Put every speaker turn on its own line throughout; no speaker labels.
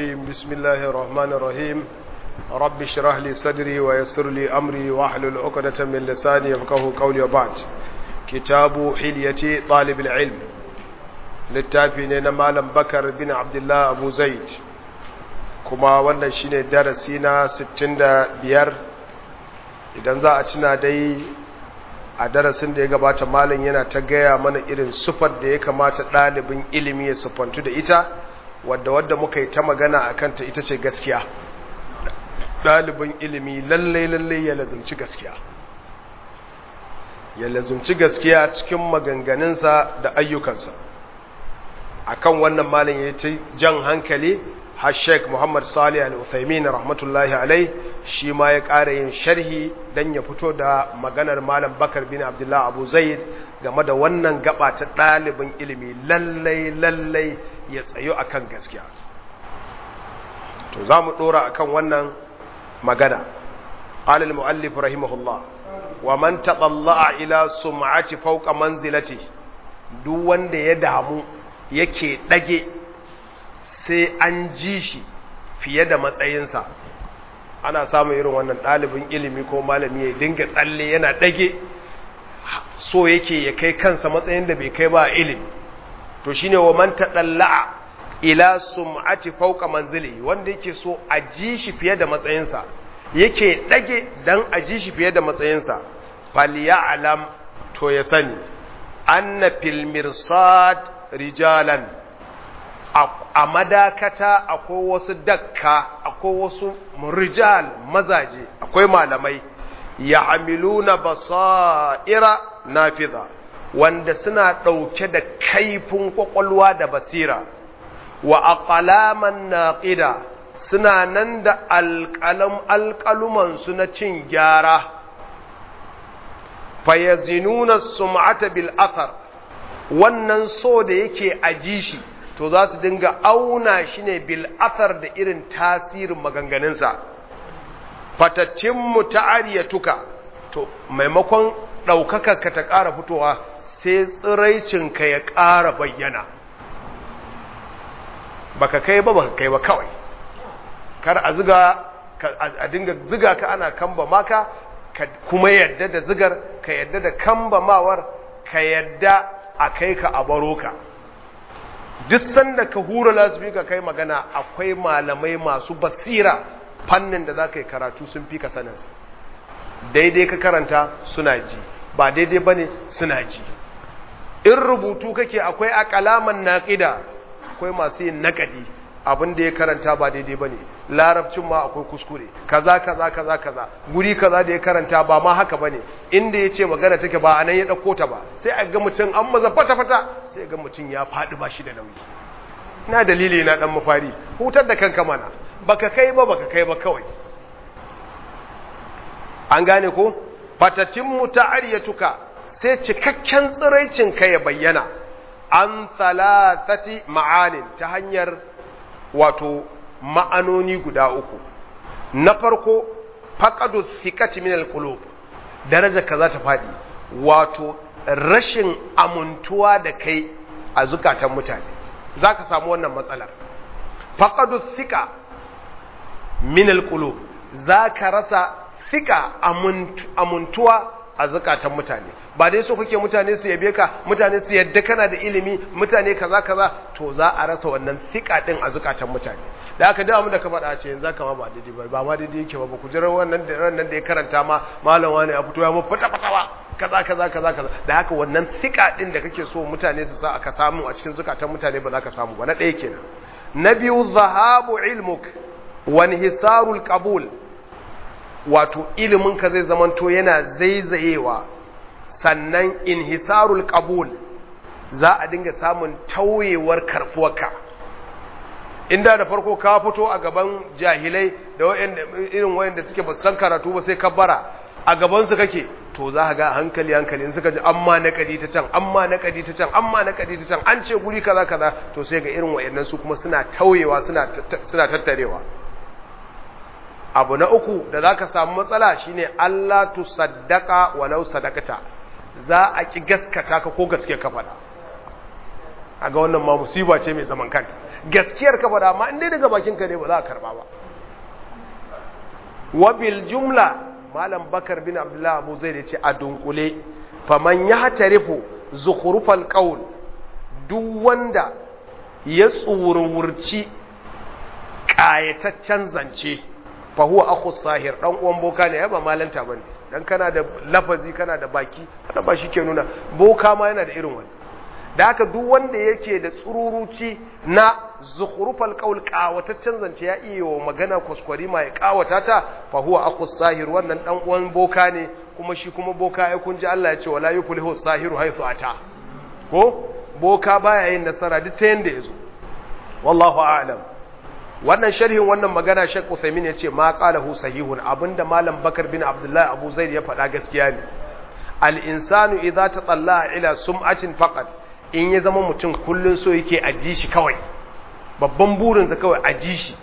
الرجيم بسم الله الرحمن الرحيم رب اشرح لي صدري ويسر لي أمري واحلل عقدة من لساني يفقهوا قولي وبعد كتاب حلية طالب العلم littafi ne na malam bakar bin abdullah abu zaid kuma wannan shine darasi na 65 idan za a cina dai a darasin da ya gabata malam yana ta gaya mana irin sufar da ya kamata ɗalibin ilimi ya sufantu da ita wadda wadda muka yi ta magana a kanta ita ce gaskiya ɗalibin ilimi lallai lallai ya lazumci gaskiya ya lazumci gaskiya cikin maganganunsa da ayyukansa akan wannan malin ya ce jan hankali har sheik muhammad salih al-uthaymin rahmatullahi alai shi ma ya ƙara yin sharhi don ya fito da maganar malam bakar bin abdullah abu zaid game da wannan gaba ta ɗalibin ilimi lallai lallai ya tsayo akan gaskiya to za mu ɗora akan wannan magana alal mu'allif rahimahullah wa man taɓalla'a ila sum'ati fauka manzilati duk wanda ya damu yake ɗage sai an ji shi fiye da matsayinsa ana samun irin wannan ɗalibin ilimi ko malami ya dinga tsalle yana ɗage so yake ya kai kansa matsayin da bai kai ba ilimi to shine wa man taɗalla'a ila sum'ati fauka manzili wanda yake so a ji shi fiye da matsayinsa yake ɗage dan a ji shi fiye da matsayinsa falyalam to ya sani anna fil mirsad rijalan a madakata akwai wasu dakka akwai wasu rijal mazaje akwai malamai ya hamiluna basa'ira nafiza wanda suna ɗauke da kaifin kwakwalwa da basira wa aqlaman naqida suna nan da alƙalam alƙalumansu na cin gyara fayazinuna sum'ata bil athar wannan so da yake aji shi to za su dinga auna shi ne bil athar da irin tasirin maganganunsa fataccin mu ta'ariyatuka to maimakon ɗaukaka ka ta ƙara fitowa sai tsiraicinka ya ƙara bayyana baka kai ba baka kai ba kawai kar a ziga a dinga ziga ka ana kamba maka ka kuma yadda da zigar ka yadda da kamba mawar ka yadda a kai ka a baro ka duk sanda ka hura lasbi ka kai magana akwai malamai masu basira fannin da za ka yi karatu sun fi ka saninsa daidai ka karanta suna ji ba daidai ba ne suna ji in rubutu kake akwai akalaman naƙida akwai masu yin naƙadi abin da ya karanta ba daidai ba ne larabcin ma akwai kuskure kaza kaza kaza kaza guri kaza da ya karanta ba ma haka ba ne inda ya ce magana take ba a nan ya ɗauko ta ba sai a ga mutum an maza fata-fata sai ga mutum ya faɗi ba shi da nauyi na dalili na ɗan mafari hutar da kanka mana baka kai ba baka kai ba kawai an gane ko fatatin mu ta'ariyatuka sai cikakken tsiraicin ka ya bayyana an salatati ma'anin ta hanyar wato ma'anoni guda uku na farko faƙadu thiqati min al-qulub daraja ka za ta faɗi wato rashin amuntuwa da kai a zukatan mutane zaka samu wannan matsalar faƙadu thiqa min al-qulub zaka rasa thiqa amuntuwa a zukatan mutane ba dai so kake mutane su yabe ka mutane su yadda kana da ilimi mutane kaza kaza to za a rasa wannan thika din a zukatan mutane da aka dawo da ka faɗa ce yanzu kama ba daidai ba ba ma daidai yake ba ku jira wannan da ran nan da ya karanta ma malam wani ya fito ya mu fata fatawa kaza kaza kaza kaza da haka wannan thika din da kake so mutane su sa aka samu a cikin zukatan mutane ba za ka samu ba na ɗaya kenan na biyu zahabu ilmuk wa hisarul qabul wato ilimin ka zai zamanto yana zaizayewa sannan inhisarul qabul za a dinga samun tauyewar karfuwarka inda da farko ka fito a gaban jahilai da irin wayanda suke ba san karatu ba sai kabbara a gaban su kake to za ka ga hankali hankali in suka ji amma na kadi ta can amma na kadi ta can amma na kadi ta can an ce guri kaza kaza to sai ga irin wayannan su kuma suna tauyewa suna suna tattarewa abu na uku da za ka samu matsala shine Allah tu saddaka walau sadakata za a ki gaskata ka ko gaske ka faɗa a ga wannan ma musiba ce mai zaman kanta gaskiyar ka faɗa amma in dai daga bakin ka ne ba za a karba ba wa bil jumla malam bakar bin abdullah abu zai da ce a dunkule faman ya tarifu zukhrufal qaul duk wanda ya tsururci ƙayataccen zance fa huwa akhu sahir dan uwan boka ne ba malanta bane dan kana da lafazi kana da baki kada ba shi ke nuna boka ma yana da irin wani da haka duk wanda yake da tsururuci na zukhrufal qaul ƙawataccen zance ya iya wa magana kuskure ma ya ƙawata ta fa huwa akhu sahir wannan dan uwan boka ne kuma shi kuma boka ya kunji Allah ya ce wala yuflihu sahiru haythu ata ko boka baya yin nasara duk ta yanda yazo wallahu a'lam wannan sharhin wannan magana Sheikh Uthaymeen yace ma qalahu sahihun abinda malam Bakar bin Abdullah Abu Zaid ya faɗa gaskiya ne al insanu idza tatalla ila sum'atin faqat in ya zama mutum kullun so yake aji shi kawai babban burinsa kawai aji shi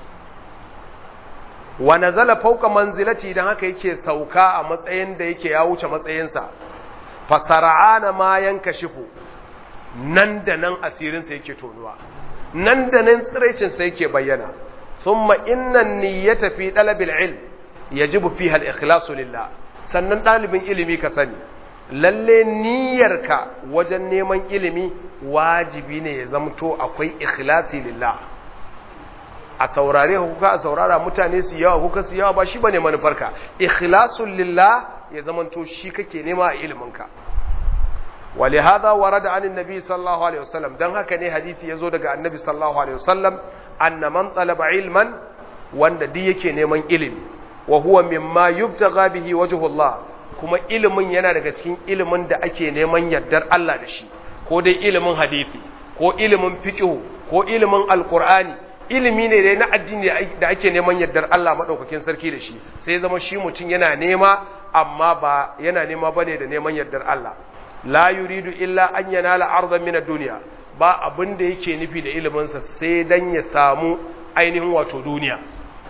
wa nazala fawqa manzilati idan haka yake sauka a matsayin da yake ya wuce matsayinsa fasara'ana ma yankashifu nan da nan asirinsa yake tonuwa nan da nan tsiraicinsa yake bayyana thumma inna niyyata fi talabil ilm yajibu fiha al-ikhlasu lillah sannan dalibin ilimi ka sani lalle niyyarka wajen neman ilimi wajibi ne ya zamto akwai ikhlasi lillah a saurare kuka a saurara mutane su yawa kuka su yawa ba shi bane manufarka ikhlasul lillah ya zamanto shi kake nema a iliminka ولهذا ورد عن النبي صلى الله عليه وسلم دان haka ne hadisi yazo daga annabi sallallahu alaihi wasallam anna man talaba ilman wanda duk yake neman ilimi wa huwa mimma yubtagha bihi wajhullah kuma ilimin yana daga cikin ilimin da ake neman yardar Allah da shi ko dai ilimin hadisi ko ilimin fiqh ko ilimin alqur'ani ilimi ne dai na addini da ake neman yardar Allah madaukakin sarki da shi sai zama shi mutum yana nema amma ba yana nema bane da neman yardar Allah la yuridu illa an yanala ardan min ad-dunya ba abin da yake nufi da iliminsa sai dan ya samu ainihin wato duniya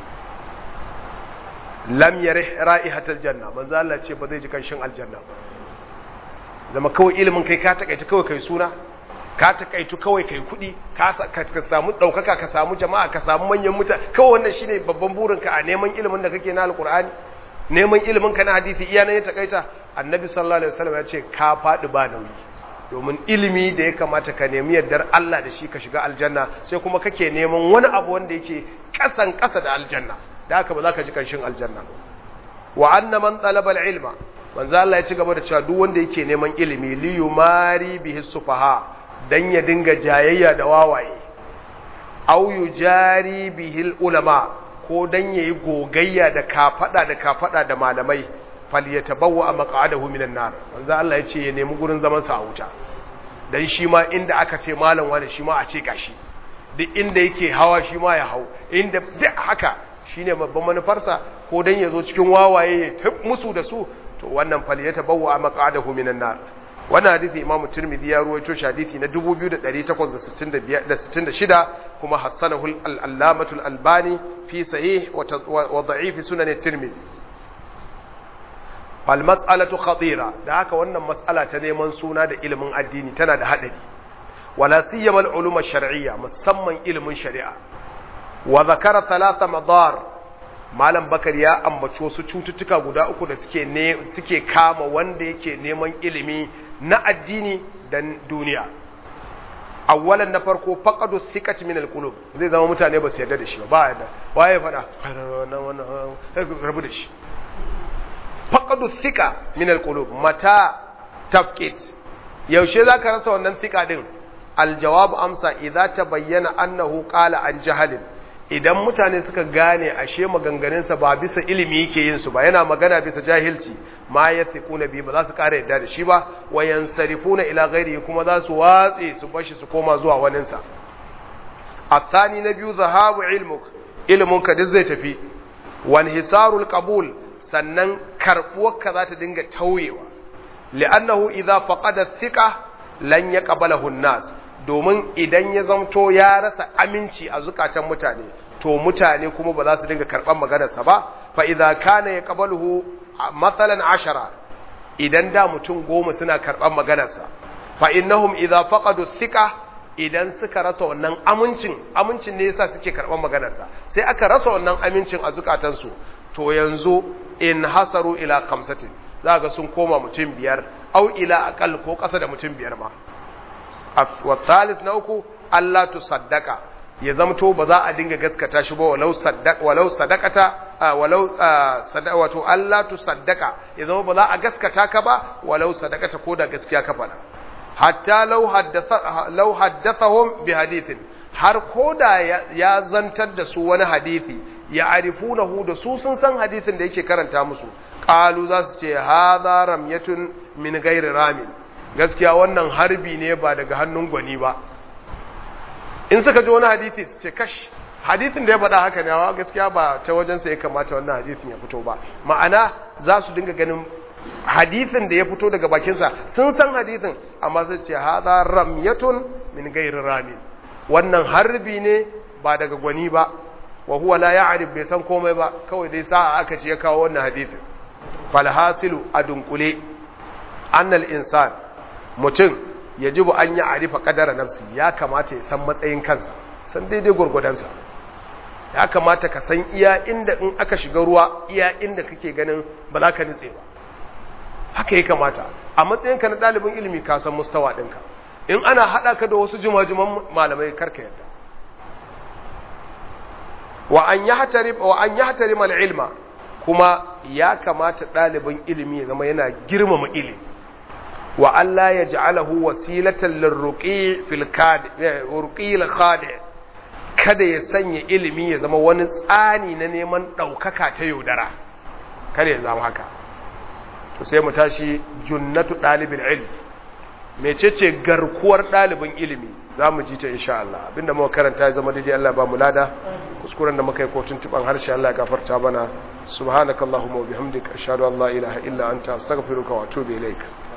lam yarih ra'ihatal janna manzo Allah ce ba zai ji kanshin aljanna zama kawai ilimin kai ka takaitu kawai kai suna ka takaitu kawai kai kudi ka samu daukaka ka samu jama'a ka samu manyan mutane kawai wannan shine babban burinka a neman ilimin da kake na alqur'ani neman ilimin ka na hadisi iya nan ya takaita annabi sallallahu alaihi wasallam ya ce ka faɗi ba nauyi domin ilimi da ya kamata ka nemi yardar Allah da shi ka shiga aljanna sai kuma kake neman wani abu wanda yake kasan kasa da aljanna da haka ba za ka ji kanshin aljanna wa anna man talaba ilma manzo Allah ya ci gaba da cewa duk wanda yake neman ilimi li yumari bihi sufaha dan ya dinga jayayya da wawaye au yujari bihi ulama ko dan yayi gogayya da kafada da kafada da malamai falyatabawwa maq'adahu minan nar manzo Allah ya ce ya nemi gurin zaman sa a wuta dan shi ma inda aka ce malam wani shi ma a ce gashi duk inda yake hawa shi ma ya hau inda duk haka shine babban manufarsa ko dan ya zo cikin wawaye ya tab musu da su to wannan falyatabawwa maq'adahu minan nar wannan hadisi imamu tirmidhi ya ruwaito shi hadisi na 2866 kuma hassanahu al-allamatu al-albani fi sahih wa da'if sunan at-tirmidhi fal mas'alatu khatira da haka wannan mas'ala ta neman suna da ilimin addini tana da hadari wala siyama al-ulum ash-shar'iyya musamman ilimin shari'a wa zakara thalatha madar malam bakar ya ambaci wasu cututtuka guda uku da suke ne suke kama wanda yake neman ilimi na addini da duniya awwalan na farko faqadu thiqati min al-qulub zai zama mutane ba su yarda da shi ba ba yarda waye fada wannan wannan rabu da shi faqadu thika min alqulub mata tafqid yaushe zaka rasa wannan thika din aljawab amsa idza tabayyana annahu qala an jahalin idan mutane suka gane ashe maganganun sa ba bisa ilimi yake yin su ba yana magana bisa jahilci ma yathiquna bi ba za su kare yadda da shi ba wa yansarifuna ila ghairihi kuma za su watse su bashi su koma zuwa wanin sa athani na biyu zahabu ilmuk ilmunka duk zai tafi wan hisarul qabul sannan karɓuwarka za ta dinga tauyewa li'annahu idza faqada thiqa lan yaqbalahu an-nas domin idan ya zamto ya rasa aminci a zukatan mutane to mutane kuma ba za su dinga karɓar maganarsa ba fa idza kana yaqbaluhu mathalan ashara idan da mutum goma suna karɓar maganarsa fa innahum idza faqadu thiqa idan suka rasa wannan amincin amincin ne yasa suke karɓar maganarsa sai aka rasa wannan amincin a zukatansu to yanzu in hasaru ila khamsatin za ga sun koma mutum biyar au ila aqal ko ƙasa da mutum biyar ma wa thalis na uku Allah tu saddaka ya zamto ba za a dinga gaskata shi ba walau saddaka walau sadakata walau wato Allah tu saddaka ya zama ba za a gaskata ka ba walau sadakata ko da gaskiya ka faɗa hatta law haddatha law haddathahum bi hadithin har ko da ya zantar da su wani hadisi ya arifunahu da su sun san hadisin da yake karanta musu qalu za su ce hadha ramyatun min ghairi ramin gaskiya wannan harbi ne ba daga hannun gwani ba in suka ji wani hadisi su ce kash hadisin da ya faɗa haka ne wa gaskiya ba ta wajensa ya kamata wannan hadisin ya fito ba ma'ana za su dinga ganin hadisin da ya fito daga bakinsa sun san hadisin amma sai ce hadha ramyatun min ghairi ramin wannan harbi ne ba daga gwani ba wa huwa la ya'rif bai san komai ba kawai dai sa'a aka ce ya kawo wannan hadisin falhasilu adunkule annal insan mutum yajibu an yi arifa kadara nafsi ya kamata ya san matsayin kansa san daidai gurgudansa ya kamata ka san iya inda in aka shiga ruwa iya inda kake ganin ba za ka nitse ba haka ya kamata a matsayinka na ɗalibin ilimi ka san mustawa ɗinka in ana haɗa ka da wasu jimajiman malamai karka yadda wa an yi hatari ilma kuma ya kamata ɗalibin ilimi ya zama yana girmama ilimi wa Allah ya ja'alahu wasilatan lirruqi fil ruqil khadi kada ya sanya ilimi ya zama wani tsani na neman ɗaukaka ta yaudara kada ya zama haka to sai mu tashi junnatu ɗalibin ilmi mecece garkuwar ɗalibin ilimi za mu ji ta insha Allah abinda muka karanta ya zama daidai Allah ba mu lada kuskuren da muka yi ko tuntuban harshe Allah ya gafarta bana subhanakallahumma wa bihamdika ashhadu an la ilaha illa anta astaghfiruka wa atubu ilaik